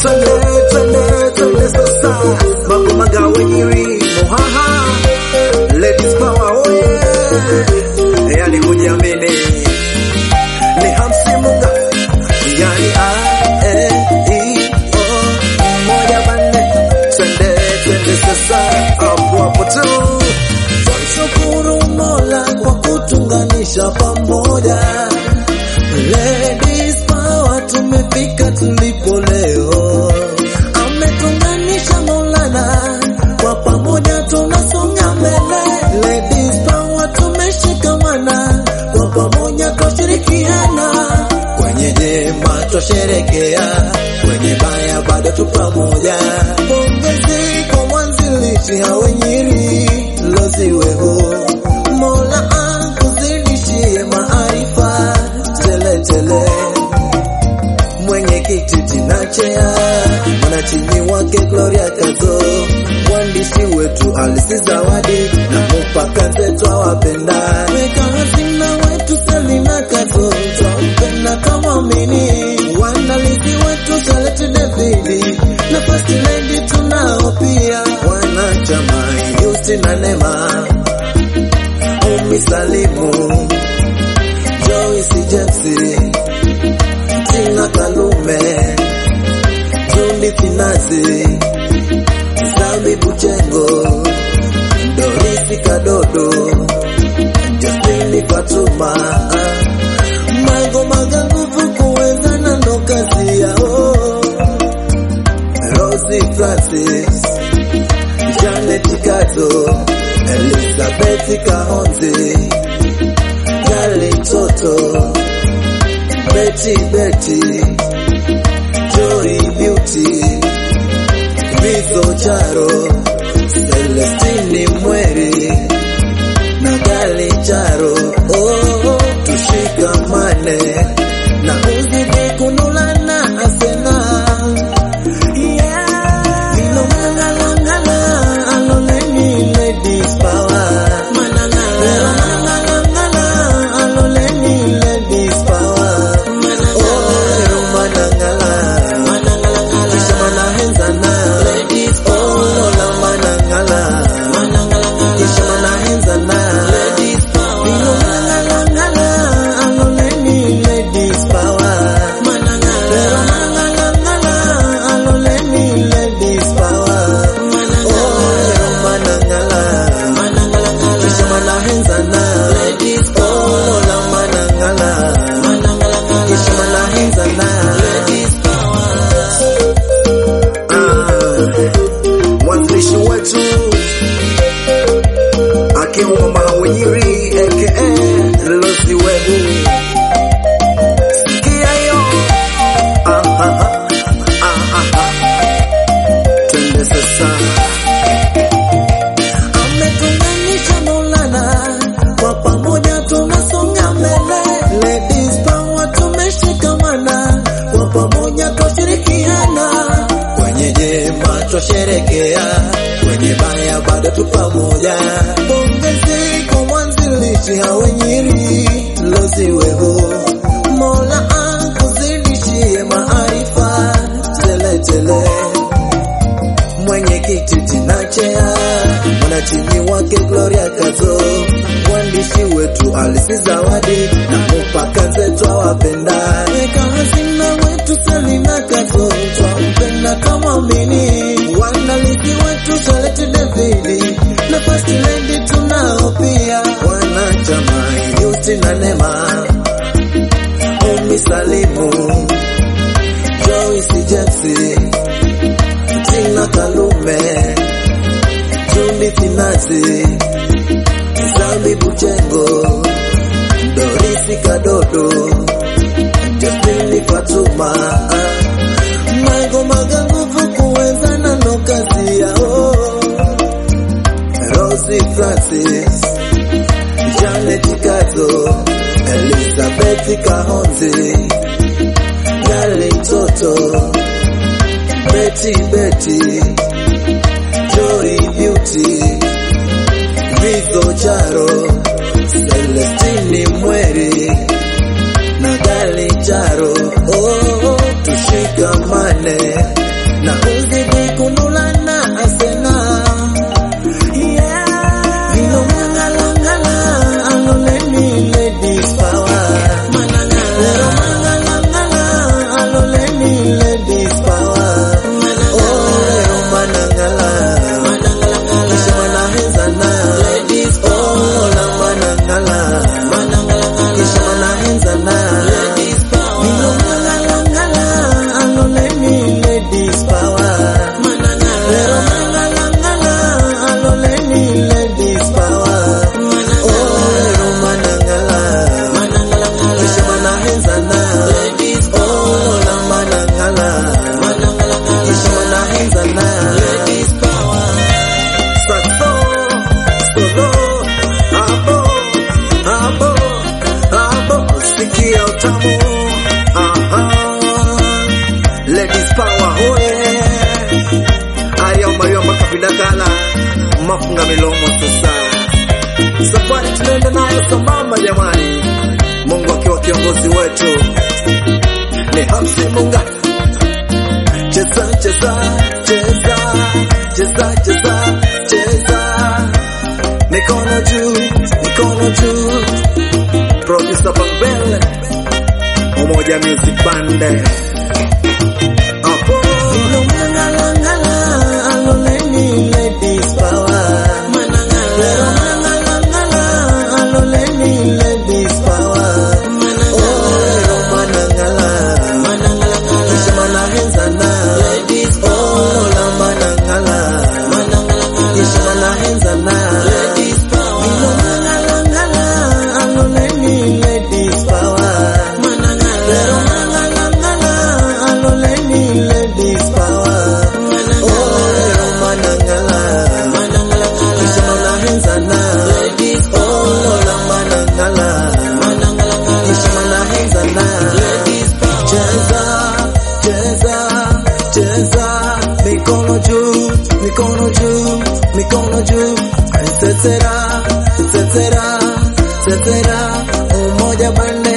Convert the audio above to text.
twende twende twende sasa mambo magawe nyiri muhaha ladies power oye yani kujiamini ni hamsimunga yani a e i o moja banne twende twende sasa hapo hapo tu Shukuru Mola kwa kutunganisha pamoja. Ladies power, tumefika tulipo leo. Ametunganisha Maulana, kwa pamoja tunasonga mbele. Ladies power, tumeshikamana, kwa pamoja twashirikiana. Kwenye jema twasherekea, kwenye baya bado tu pamoja. Pongezi kwa mwanzilishi hawe Nyiri Loziweho, Mola akuzidishie maarifa teletele. Mwenyekiti Tinachea, mwanachini wake Gloria Kazo, mwandishi wetu Alisi Zawadi na mupaka zetu awapenda. Weka hazina wetu Selina Kazo, twampenda twamwamini. Waandalizi wetu Charlotte Davidi na First Lady tunao pia, wanachama Yusi na Nema, Umi Salimu, Joyce James, Tina Kalume, Jundi Finazi, Sami Buchengo, Dorisi Kadodo, Justini Fatuma, Mago Maga nguvu kuwezana ndo kazi yao, Rosie Francis, Janet Kato, Elizabeth Kahonzi, Gali Toto, Betty Betty, Joy Beauty, Rizo Charo, Celestini Mweri, na Gali Charo, oh, tushikamane na uzidi kunulana asena yeah. Ilongalangala, aloleni ladies power. Ilongalangala, aloleni ladies power. Oh, manangala. Kisha manahenzana. Oh, lola manangala. Kisha manahenzana. Ilongalangala, aloleni ladies power. Ilongalangala, aloleni ladies power. Oh, manangala. Kisha manahenzana. Oh, lola manangala. Kisha manahenzana. Ah, mwanzilishi wetu akiwa mama Wenyiri aka Lozi Webu. Sikia hiyo. Ah, ah, ah, ah, ah, ah. Twende sasa. Ametunganisha Maulana, kwa pamoja tunasonga mbele. Ladies power, tumeshikamana, kwa pamoja twashirikiana. Kwenye jema twasherekea, kwenye baya bado tu pamoja. Pongezi kwa mwanzilishi hawe Nyiri Loziweho, Mola akuzidishie maarifa teletele mwenyekiti Tinachea, mwanachini wake Gloria Kazo, mwandishi wetu Alisi Zawadi na mupaka zetu awapenda. Weka hazina wetu Selina Kazo, twampenda twamwamini. Waandalizi wetu Charlotte Davidi na First Lady tunao pia, wanachama Yusi na Nema, Umi Salimu, Joyce James Tina Kalume, Jundi Finazi, Sami Buchengo, Dorisi Kadodo, Justini Fatuma, Mago Maga nguvu kuwezana ndo kazi yao, Rosie Francis, Janet Kato, Elizabeth Kahonzi, Gali Toto, Betty Betty, Joy Beauty, Rizo Charo, Celestini Mweri, na Gali Charo, oh, tushikamane ladies power hoye ayomba yomba kapindakala mafunga milomo sasa safari tunaenda nayo sambamba jamani mungu akiwa kiongozi wetu ni hamsi munga cheza cheza cheza cheza cheza cheza mikono juu mikono juu producer Bambele Umoja Music Band hapo ngala ngala aloleni ladies power ngala ngala aloleni ladies power oh manangala Kisha manahenzana oh la manangala Kisha manahenzana Ilo ngala ngala aloleni ladies power Pero ngala ngala aloleni ladies power oh pero manangala Kisha manahenzana oh la manangala Kisha manahenzana cheza cheza cheza mikono juu mikono juu mikono juu tetera tetera tetera umoja bande